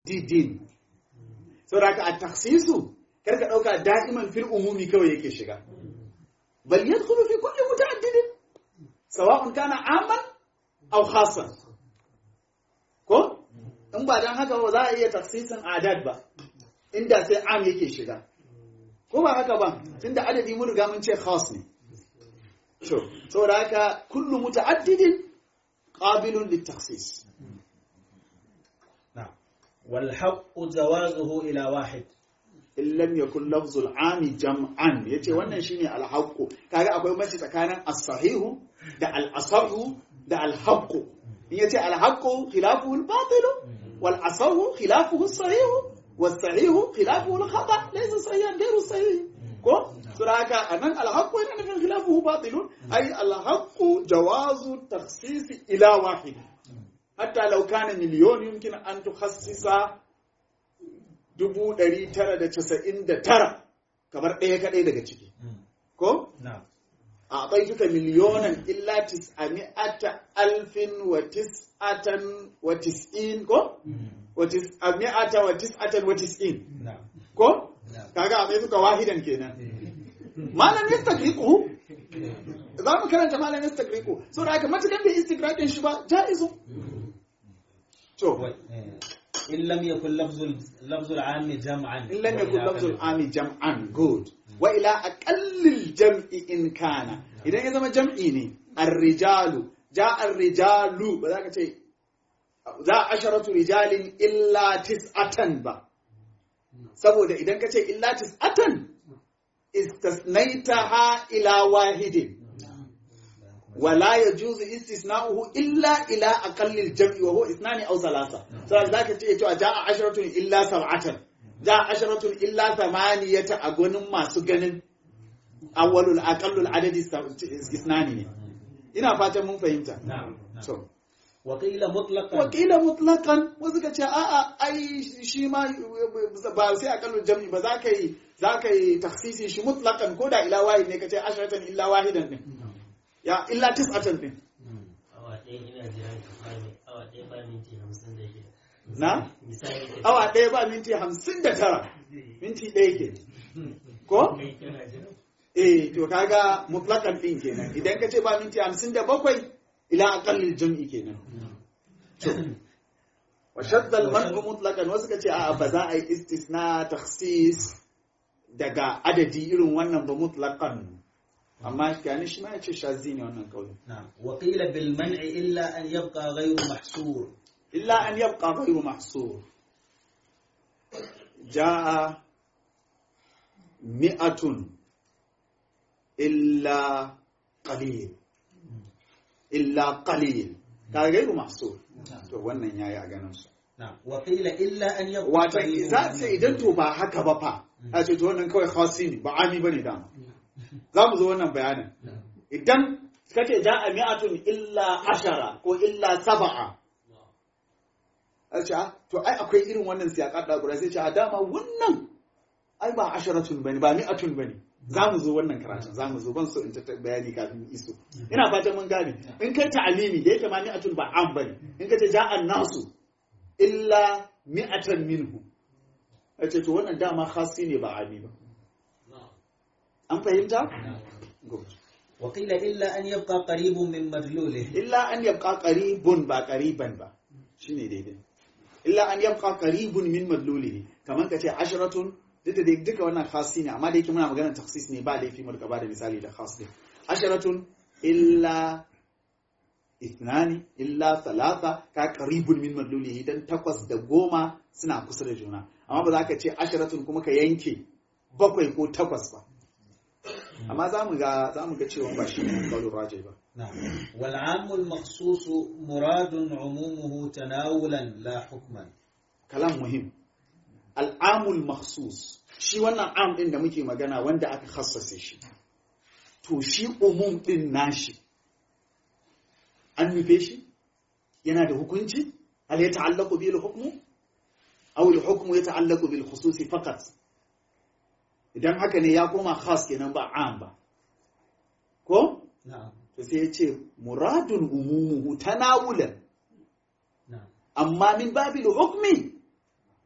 muta'addidin saboda haka a taksisu kar ka ɗauka da'iman fil umumi kawai yake shiga bal yadkhulu fi kulli muta'addidin sawa'un kana aman aw khassan ko in ba dan haka ba za a iya taksisin adad ba inda sai am yake shiga ko ba haka ba tunda adadi mun riga mun ce khas ne to saboda haka kullu muta'addidin qabilun litaksis نعم والحق جوازه إلى واحد in lam yakun lafzul ami jam'an yace wannan shine alhaqqu kaga akwai mace tsakanin as-sahihu da al-asahu da al-haqqu in yace alhaqqu khilafuhu al-batil wal asahu khilafuhu as-sahihu was sahihu khilafuhu al-khata laysa sahihan ghayru sahih ko suraka anan alhaqqu yana nufin khilafuhu batil ay alhaqqu jawazu takhsis ila wahid hatta law kana milyon yumkin an tukhassisa dubu ɗari tara da casa'in da tara kamar ɗaya kaɗai daga ciki. Ko? نعم A ɗaikuka miliyonan illa tis'ami'ata alfin wa tis'atan wa tis'in ko? Wa tis'ami'ata wa tis'atan wa tis'in. نعم Ko? نعم Kaga a ɗaikuka wahidan kenan. Malam ya stakriku. Za mu karanta malam ya stakriku. So da aka matukan bai istikrakin shi ba, ja'izu. To, إن لم يكن لفظ لفظ العام جمعا in lam yakun lafzul ami jam'an good wa ila aqallil jam'i in kana idan ya zama jam'i ne ar-rijalu ja ar-rijalu ba za ka ce za asharatu rijalin illa tis'atan ba saboda idan ka ce illa tis'atan istasnaitaha ila wahidin ولا يجوز استثناؤه الا الى اقل الجمع وهو اثنان او ثلاثه فذاك تيجي cewa jaa asharatun illa sab'atan jaa asharatun illa thamaniyata a gonin masu ganin awwalul aqallul adadi isnani ne ina fatan mun fahimta نعم نعم. so وقيل مطلقا wakila mutlaqan wasu ka ce a'a ai shi ma ba sai aqallul jam'i ba za ka yi za ka yi takhsisi shi mutlaqan ko da ila wahid ne ka ce asharatan illa wahidan din ya illa tis'atan din awa ɗaya ina jiran ka bani awa ɗaya ba minti hamsin da shida na misali ka awa ɗaya ba minti hamsin da tara minti ɗaya ke ko kai kana jiran eh to kaga mutlakan ɗin kenan idan ka ce ba minti hamsin da bakwai ila aqallil jam'i kenan to wa shadda al man'u mutlaqan wasu ka ce a ba za a yi istisna takhsis daga adadi irin wannan ba mutlaqan amma yani shi ma ya ce shazi ne wannan kaulin نعم وقيل بالمنع إلا أن يبقى غير محصور إلا أن يبقى غير محصور جاء مئة إلا قليل إلا قليل كان غير محصور to wannan yayi a ganin su نعم وقيل إلا أن يبقى wato قريب za su منه. idan to ba haka ba fa a ce to wannan kawai khasi ne ba ami bane dama za mu zo wannan bayanin idan kace ja'a mi'atun illa ashara ko illa sab'a a ce ah, to ai akwai irin wannan siyaƙar da guda sai ce a dama wannan ai ba asharatun bane ba mi'atun bane za mu zo wannan karatun za mu zo ban so in ta bayani kafin mu iso ina fatan mun gane in kai ta'alimi da yake ma mi'atun ba an bane in ka ce ja'an nasu illa mi'atan minhu a ce to wannan dama khasi ne ba ami ba an fahimta Good. وقيل إلا أن يبقى قريب من مدلوله illa an yabqa qaribun ba qariban ba shine daidai illa an yabqa qaribun min madlulihi kaman kace asharatun duk da dai duka wannan khasi ne amma da yake muna maganar takhsis ne ba laifi mu rika bada misali da khas ne asharatun illa ithnani illa thalatha ka qaribun min madlulihi dan takwas da goma suna kusa da juna amma ba za ka ce asharatun kuma ka yanke bakwai ko takwas ba amma za mu ga za mu ga cewa ba shi ne kaulur raji ba نعم والعام المخصوص مراد عمومه تناولا لا حكما kalam muhim al'amul makhsus shi wannan am din da muke magana wanda aka khassase shi to shi umum din nashi an nufe shi yana da hukunci hal ya ta'allaqu bil hukmu aw al hukmu ya ta'allaqu bil khususi faqat idan haka ne ya koma khas kenan ba am ba ko نعم to sai ya ce muradun umumuhu tanawulan نعم amma min babil hukmi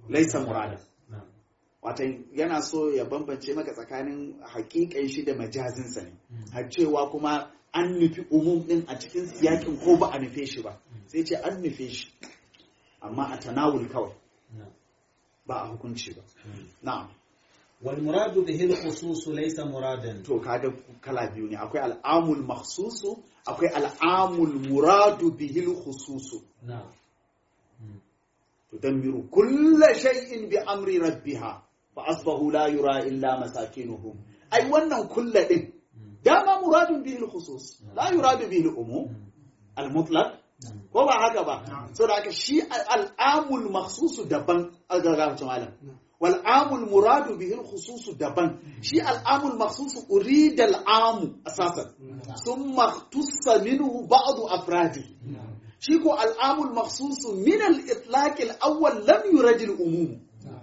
laisa murada na'am watan yana so ya bambance maka tsakanin hakikan shi da majazinsa ne har cewa kuma an nufi umum din a cikin siyakin ko ba a nufe shi ba sai ce an nufe shi amma a tanawul kawai na'am ba a hukunci ba na'am wal muradu bihi al khusus laysa muradan to kaga kala biyu ne akwai al'amul makhsusu akwai al'amul muradu bihil khususu na'am tudammiru kulla shay'in bi amri rabbiha fa asbahu la yura illa masakinuhum ai wannan kulla din dama muradun bihil khusus la yuradu bihil umum al mutlaq ko ba haka ba so da haka shi al'amul makhsusu daban agaga malam wal amul muradu bihil khususu daban shi al'amul makhsusu urida al'amu asasan thumma tussa minhu ba'd afradi shi ko al'amul makhsusu min al-itlaq al-awwal lam yurad al-umum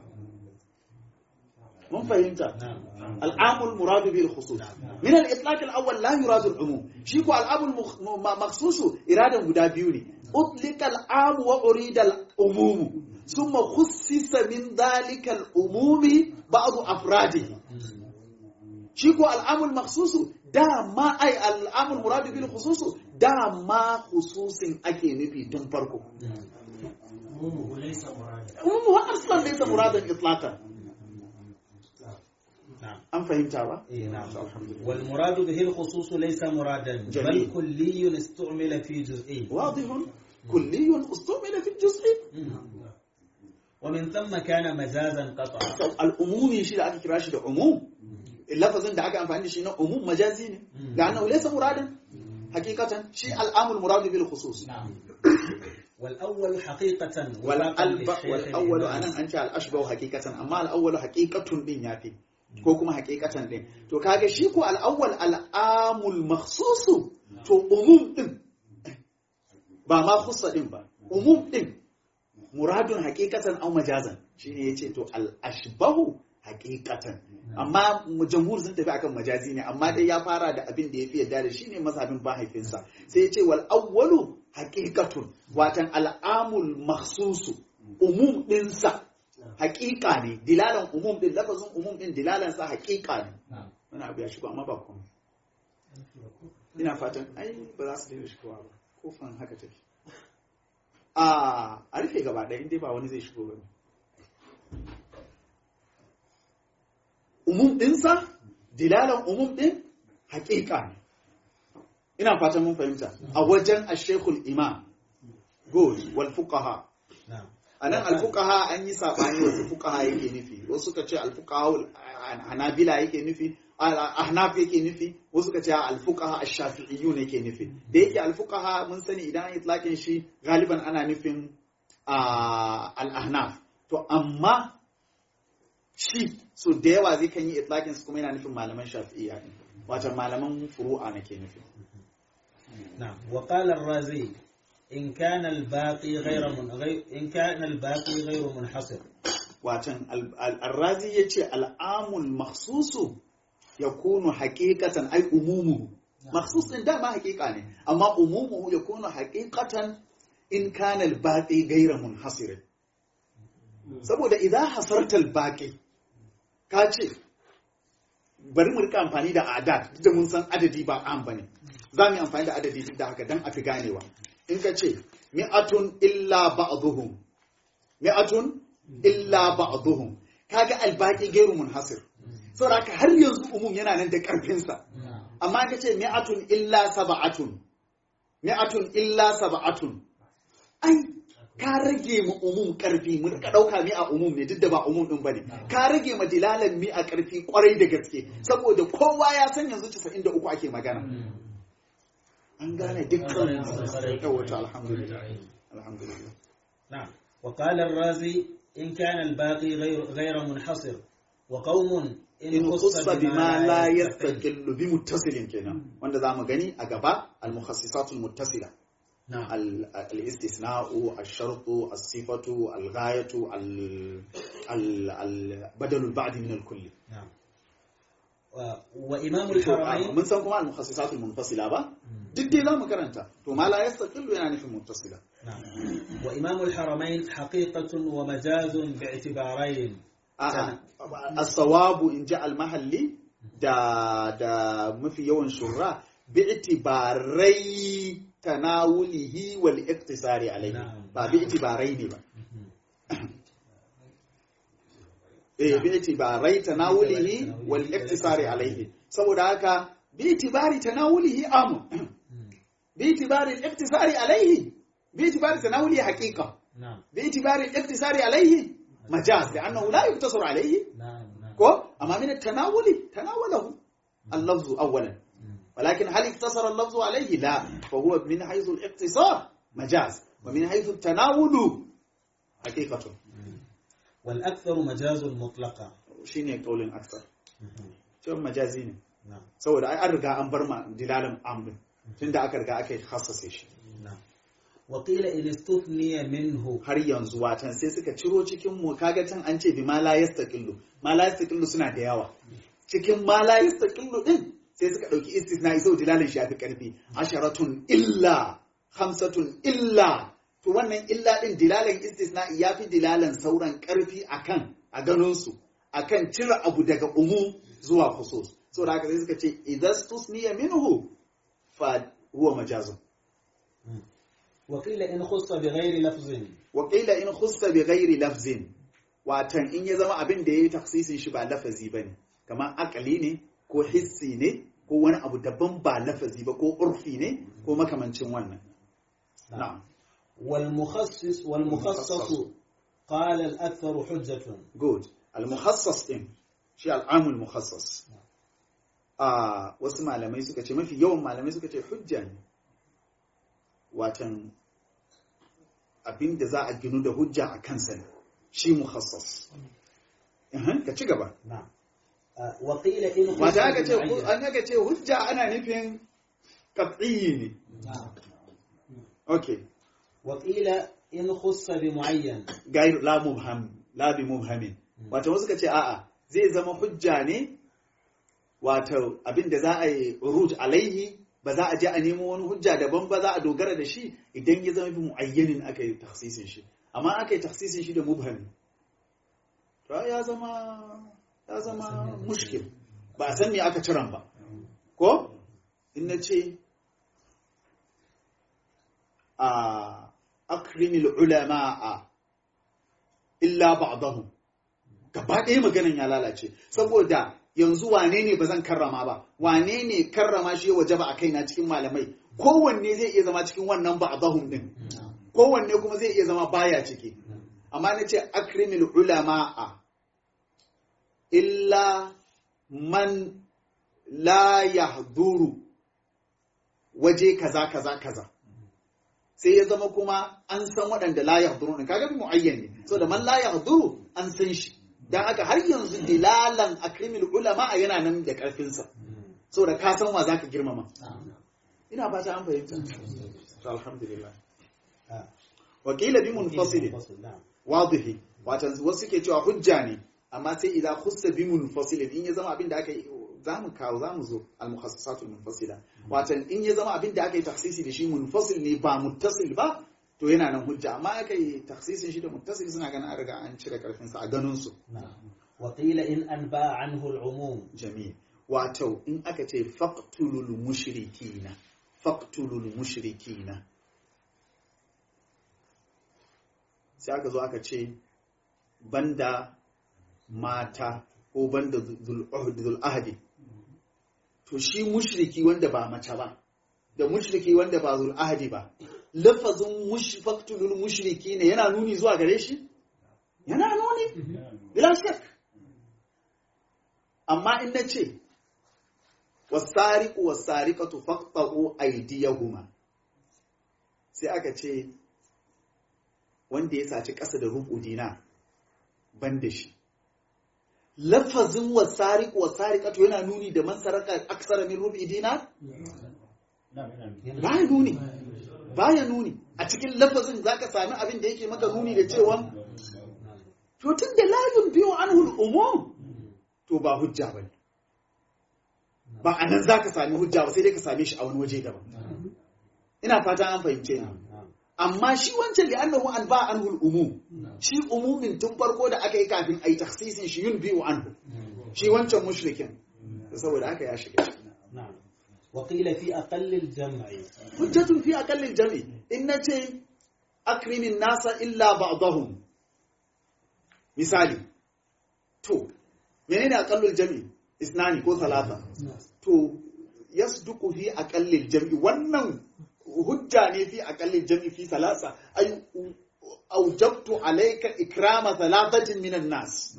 mun fahimta al'amul muradu bil khusus min al-itlaq al-awwal la yurad al-umum shi ko al'amul makhsusu iradan guda biyu ne utlika al-am wa urida al-umum thumma khussisa min dhalika al-umum ba'd afradihi shi ko al'amul makhsusu dama ai al'amul muradu bil khususu dama khususin ake nufi tun farko umuhu laysa murada umumu aslan laysa muradan itlaqan na'am an fahimta ba إيه نعم والمراد به الخصوص ليس مرادا جميل. بل كلي استعمل في جزئي واضح كلي استعمل في الجزء ومن ثم كان مجازا قطعا al'umumi shi da aka kira shi da umum lafazin da aka amfani da shi na umum majazi ne da annahu laysa muradan hakikatan shi al'amul muradu bil khusus والأول حقيقة wal وفاقا alba للشيخ wal awwalu الإمام. anan an ce al ashbahu hakikatan amma al awwalu haqiqatun din yafi ko kuma hakikatan din to kaga shi ko al awwal al amul makhsusu to umum din ba ma khussa din ba umum din muradun hakikatan aw majazan shine yace to al ashbahu hakikatan amma mu- jamhur sun tafi akan majazi ne amma dai ya fara da abin da yafi yadda da shi ne mazhabin mahaifinsa sai yace wal awwalu haqiqatun watan al'amul makhsusu umum dinsa haqiqa ne dilalan umum din lafazin umum din dilalan sa haqiqa ne wani abu ya shigo amma ba komai ina fatan ai ba za su daina shigowa ba kofan haka take a a rufe gaba ɗaya inda ba wani zai shigo ba umum ɗinsa dilalan umum ɗin haƙiƙa ne ina fatan mun fahimta a wajen ashekul imam good wal fuqaha نعم a nan alfuqaha an yi saɓani wasu fuqaha yake nufi wasu suka ce alfuqaha hanabila yake nufi ahnaf yake nufi wasu suka ce alfuqaha ash-shafi'iyyun yake nufi da yake alfuqaha mun sani idan an itlaqin shi galiban ana nufin ah, al-ahnaf to amma shi so da yawa zai kan yi itlaqin su kuma yana nufin malaman shafi'iyya ne wato malaman furu'a nake nufi نعم وقال الرازي إن كان الباقي غير من غير إن كان الباقي غير منحصر watan al- al- arrazi ya ce al'amul maksusu ya kunu hakikatan ai umumu maksus ɗin dama hakika ne amma umumu ya kunu hakikatan in kana al-baqi gaira munhasirin saboda idan hasarta al-baqi ka ce bari mu rika amfani da adat duk da mun san adadi ba an bane za mu yi amfani da adadi duk da haka dan a fi ganewa in ka ce mi'atun illa ba'dhum mi'atun illa ba'dhum kaga albaqi gairu munhasir saboda haka har yanzu umum yana nan da karfin sa amma ka ce mi'atun illa sab'atun mi'atun illa sab'atun ai ka rage mu umum karfi mun ka dauka mi a umum ne duk da ba umum din bane ka rage ma dilalan mi a karfi kwarai da gaske saboda kowa ya san yanzu 93 ake magana an gane dukkan yawato alhamdulillah alhamdulillah نعم وقال الرازي إن كان الباقي غير غير منحصر وقوم in khussa bima la yastaqillu bi muttasilin kenan wanda zamu gani a gaba al mukhassisatul muttasila نعم al al istisna'u al shartu al sifatu al ghayatu al al al badalu al ba'd min al kulli نعم wa imamul To, a- haramain mun san kuma al-mukhassisatul munfasila ba duk dai za mu karanta to ma la yastaqillu yana nufin muttasila نعم وإمام الحرمين حقيقة ومجاز باعتبارين a'a as-sawabu in ja al-mahalli da da mafi yawan shurra bi'tibarai tanawulihi wal iktisari alayhi Na'am. ba bi'tibarai ne ba eh bi'tibarai tanawulihi wal iktisari alayhi saboda haka bi'tibari tanawulihi amu bi'tibari al-iktisari alayhi bi'tibari tanawulihi haqiqa نعم bi'tibari al-iktisari alayhi majaz لأنه لا يقتصر عليه نعم نعم ko amma min at-tanawuli tanawalahu al-lafz awwalan ولكن هل اقتصر اللفظ عليه لا فهو من حيث الاقتصار مجاز ومن حيث التناول حقيقة والأكثر مجاز مطلقا shine kaulin aksar cewa majazi ne نعم saboda ai an riga an bar ma dilalin amrin tunda aka riga aka hassase shi نعم وقيل إن استثني منه har yanzu watan sai suka ciro cikin mu kaga can an ce bi ma la yastaqillu ma la yastaqillu suna da yawa cikin ma la yastaqillu din sai suka dauki istisna sau dilalin shi yafi karfi asharatun illa khamsatun illa to wannan illa din dilalin istisna yafi dilalan sauran karfi akan a ganin su akan cire abu daga umu zuwa khusus saboda haka sai suka ce idan tusniya minhu fa huwa majazun وقيل إن خص بغير لفظ waƙila in khussa bi ghairi lafzin watan in ya zama abin da ya yi taksisin shi ba lafazi ba ne kamar akali ne ko hissi ne ko wani abu daban ba lafazi ba ko urfi ne ko makamancin wannan na'am والمخصص والمخصص قال الأكثر حجة good al-mukhassas din shi al'amul mukhassas a wasu malamai suka ce mafi yawan malamai suka ce hujja ne watan abin da za a ginu da hujja a kansa ne shi mukhassas Uhum, ka ci gaba نعم آه، وقيل إن خص Mata aka ce بمعين. an aka ce hujja ana nufin qat'iyyi ne. Okay. وقيل إن خص بمعين Gair la mubham la bi mubhamin. Wato wasu ka ce a'a zai zama hujja ne wato abin da za a yi uruj alaihi ba za a je a nemo wani hujja daban ba za a dogara da shi idan ya zama bi muayyanin aka yi takhsisin shi. Amma aka yi takhsisin shi da mubhami. To ya zama ya zama mushkil. Ba a san me aka ciran ba. Ko? In na ce a akrimil ulama'a illa ba'dahum gaba ɗaya maganan ya lalace saboda yanzu wane ne ba zan karrama ba wane ne karrama shi ya wajaba a kaina cikin malamai kowanne zai iya zama cikin wannan ba'dahum din kowanne kuma zai iya zama baya ciki amma na ce akrimil ulama'a illa man la yahduru waje kaza kaza kaza sai ya zama kuma an san waɗanda la yahduru ne kaga bi muayyan ne so da man la yahduru an san shi dan haka har yanzu dilalan akrimil ulama yana nan da karfin sa saboda ka san wa zaka girmama ina ba ta an fahimta to alhamdulillah آه. wa qila bi munfasil منفصل نعم wadihi watan wasu ke cewa hujja ne amma sai idan khussa bi munfasil in ya zama abin da aka yi za mu kawo za mu zo al-mukhassasatul munfasila watan in ya zama abin da aka yi takhsisi da shi munfasil ne ba muttasil ba to yana nan hujja amma aka yi takhsisin shi da muttasil suna ganin an riga an cire karfin sa a ganin su نعم وقيل إن أنبى عنه العموم jami'i wato in aka ce faqtulul mushrikina faqtulul mushrikina sai aka zo aka ce banda mata ko banda zul ahdi to shi mushriki wanda ba mace ba da mushriki wanda ba zul ahdi ba lafazin mushfaqtulul mushriki ne yana nuni zuwa gare shi yana nuni bila shak amma in nace wasariqu wasariqatu faqta'u aydiyahuma sai aka ce wanda ya saci ƙasa da rubu dina ban da shi lafazin wasariq wasariqatu yana nuni da man saraka aksara min rubi dinar baya nuni baya nuni a cikin lafazin zaka sami abin da yake maka nuni da cewa to tun da la yunbiyu anhu al-umum to ba hujja bane ba a nan za ka sami hujja ba sai dai ka same shi a wani waje daban ina fata an fahimce ni amma shi wancan da annahu an ba anhu umum shi umumin tun farko da aka yi kafin a yi taksisin shi yun biyu anhu shi wancan mushrikin saboda aka ya shiga shi نعم وقيل في أقل الجمع hujjatun fi aqallil jami in nace akrimin nasa illa ba'dahum misali to menene aqallul jami isnani ko talata to yasduqu fi aqallil jami wannan hujja ne fi aqallil jami fi talata ay awjabtu alayka ikrama thalathatin minan nas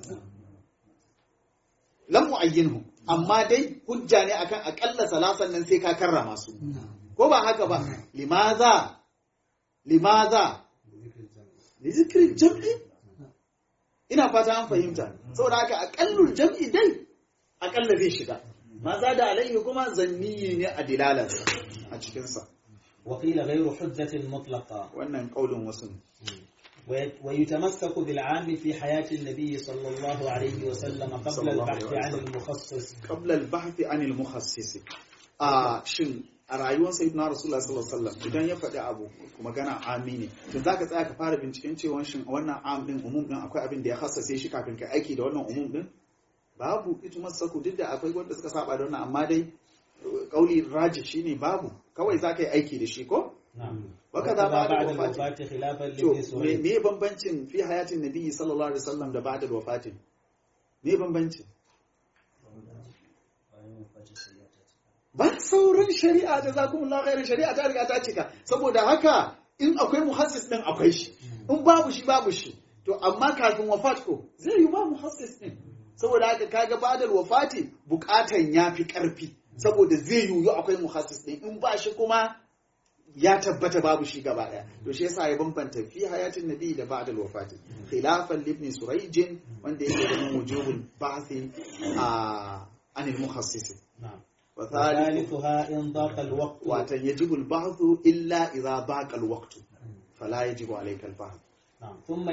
lam mu'ayyinhum amma dai hujja ne akan akalla salasan nan sai ka karrama su ko ba haka ba limaza limaza li zikri jam'i ina fata an fahimta saboda haka akallul jam'i dai akalla zai shiga maza da alaihi kuma zanni ne a dilalarsa a cikinsa وقيل غير حجة مطلقة wannan kaulin wasu ne. وي- ويتمسك بالعام في حياة النبي صلى الله عليه وسلم قبل صلى الله البحث عليه عن وسلم. المخصص qabla al-bahth an al-mukhassisi a shin a rayuwar sayyidina rasulullah sallallahu alaihi wasallam idan ya faɗi abu magana ami ne to zaka tsaya ka fara binciken cewa shin wannan am din umum din akwai abin da ya hassace shi kafin ka aiki da wannan umum din babu ita masaku duk da akwai wanda suka saba da wannan amma dai kauli raji shine babu kawai zaka yi aiki da shi ko نعم وكذا وكذا بعد بعد الوفاة. الوفاة خلافا to لابن me سويد me bambancin fi hayatin nabi sallallahu alaihi wasallam da ba'da wafatin me bambancin ba sauran shari'a da za kuma khairin shari'a ta riga ta cika saboda haka in akwai muhassis din akwai shi in babu shi babu shi to amma kafin wafat ko zai yi ba muhassis din saboda haka kaga badal wafati bukatan ya fi karfi saboda zai yiwu akwai muhassis din in ba shi kuma ya tabbata babu shi gaba daya to shi yasa ya bambanta fi hayatin nabi da ba'dal wafati khilafan libni surayjin wanda yake da wujubul ba'thi a anil muhassis نعم wa thalithu وثالثها إن ضاق الوقت watan yajibu al-ba'thu illa idza baqa al-waqtu fala yajibu alayka al-ba'th نعم ثم